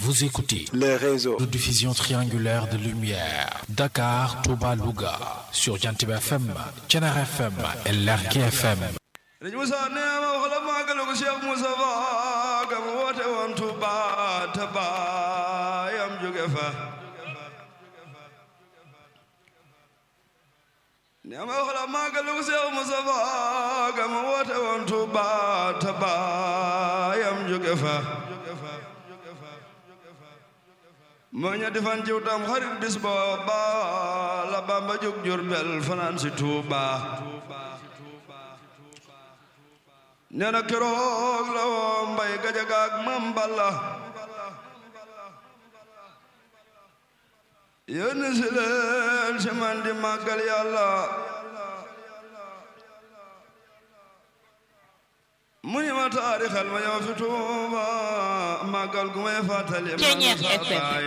Vous écoutez le réseau de diffusion triangulaire de lumière Dakar, Touba, Louga sur Jantib FM, Thiénaba FM et Lergui FM. Sëriñ Moussa nee ma wax la màggalu ko Cheikh Moussa Fa ga mu woote woon Touba te baayam jóge fa nee ma wax la màggalu ko Cheikh Moussa Fa ga mu woote woon Touba te baayam jóge fa moo ñetti fan ciw tam xarit bis booba la Bamba jóg Jurbel fanaan si Touba nee na keroog la woo mbay gajaga ak mam balla yónni si leen si man di màggal yàlla mu ni ma taarixal ma ñëw fi Tuuba màggal gu may fàttali ma na sa baay